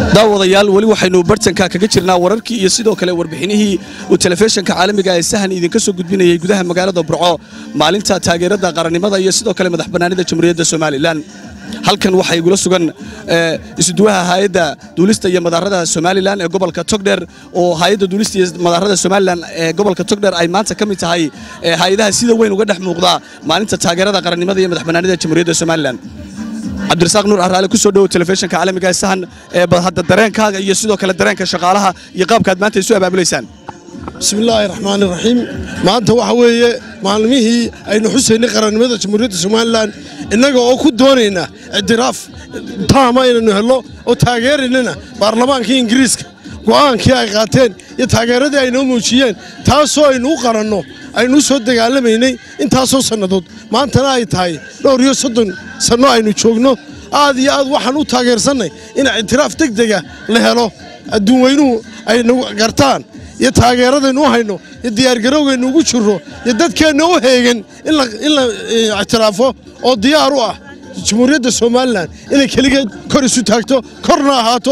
daawadayaal weli waxaynu bartanka kaga jirnaa wararkii iyo sidoo kale warbixinihii uu telefishinka caalamiga ee sahan idinka soo gudbinayay gudaha magaalada burco maalinta taageerada qarannimada iyo sidoo kale madax bannaanida jamhuuriyadda somalilan halkan waxaa igula sugan isuduwaha hayadda duulista iyo madaarada somalilan ee gobolka togdher oo hayadda duulista iyo madaarada somalilan ee gobolka togdher ay maanta ka mid tahay hay-adaha sida weyn uga dhex muuqda maalinta taageerada qarannimada iyo madax bannaanida jamhuuriyadda somalilan cabdirasaaq nuur araale ku soo dhowow telefishinka caalamiga sahan ee hadda dareenkaaga iyo sidoo kale dareenka shaqaalaha iyo qaabkaad maanta isu abaabulaysaan bismillaahi raxmaani raxiim maanta waxa weeye maalmihii aynu xusaynay qarannimada jamhuuriyadda somalilan innaga oo ku doonayna ictiraaf taama inaynu helno oo taageeraynana baarlamaankii ingiriiska go'aankii ay qaateen iyo taageeradii ay noo muujiyeen taasoo aynu u qaranno aynu u soo dagaalamaynay intaasoo sannadood maantana ay tahay dhowr iyo soddon sanno aynu joogno aad iyo aad waxaan u taageersannay in ictiraaf deg dega la helo adduun weynuhu aynu gartaan iyo taageeradaynu u hayno iyo diyaargarowgaynu ugu jirro iyo dadkeenna u heegan in la ictiraafo oo diyaar u ah jamhuuriyadda somalilan inay keligeed kor isu taagto korna ahaato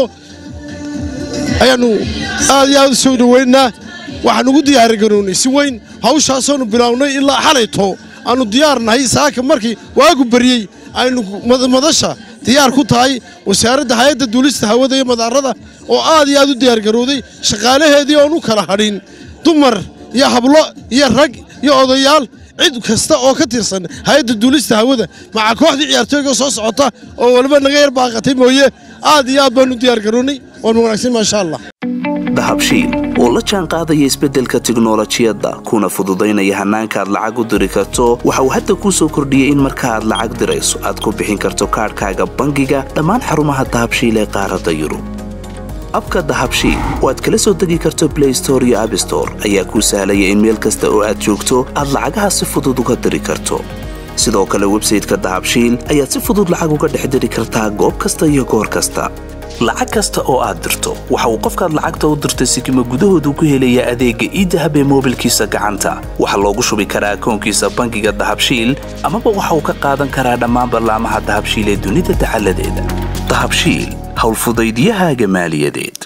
ayaannu aad iyo aad u soo dhoweynaa waxaan ugu diyaargarownay si weyn hawshaasoonu bilaawnay ilaa xalayto aannu diyaar nahay saaka markii waagu baryey aynu madasha diyaar ku tahay wasaaradda hay-adda duulista hawada iyo madaarada oo aad iyo aad u diyaargarowday shaqaalaheedii oon u kala hadhin dumar iyo hablo iyo rag iyo odayaal cid kasta oo ka tirsan hay-adda duulista hawada maca kooxdii ciyaartooyga soo socota oo waliba naga yar baaqatay mooye aad iyo aad baanu diyaargarownay waanu wanaagsan maasha allah dahabshiil oo la jaan qaadaya isbeddelka tiknolojiyadda kuna fududaynaya hannaanka aad lacag u diri karto waxa uu hadda kuu soo kordhiyey in marka aad lacag dirayso aad ku bixin karto kaadhkaaga bangiga dhammaan xarumaha dahabshiil ee qaaradda yurub abka dahabshiil oo aad kala soo degi karto blay store iyo abstore ayaa kuu sahlaya in meel kasta oo aad joogto aad lacagaha si fudud uga diri karto sidoo kale websayteka dahabshiil ayaad si fudud lacag uga dhex diri kartaa goob kasta iyo goor kasta lacag kasta oo aad dirto waxa uu qofkaad lacagta u dirtay sikima gudahoodu ku helayaa adeegga iidahab ee moobilkiisa gacanta waxaa loogu shubi karaa akoonkiisa bangiga dahabshiil amaba waxa uu ka qaadan karaa dhammaan ballaamaha dahabshiil ee dunida dacaladeeda dahabshiil howlfudaydiyahaaga maaliyadeed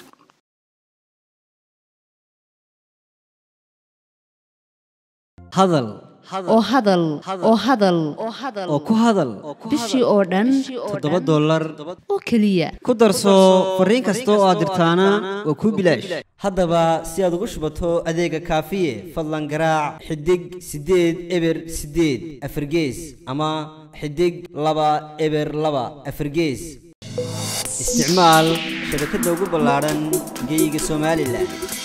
hadal oo hadal oo hadal oo ku hadal bishii oo dhan toddoba dollar oo keliya ku darso fariin kasta oo aad dirtaana waa kuu bilaash haddaba si aad ugu shubato adeega kaafiye fadlan garaac xidig siddeed eber siddeed afargees ama xidig laba eber laba afargees isticmaal shabakadda ugu ballaadhan geeyiga somalilan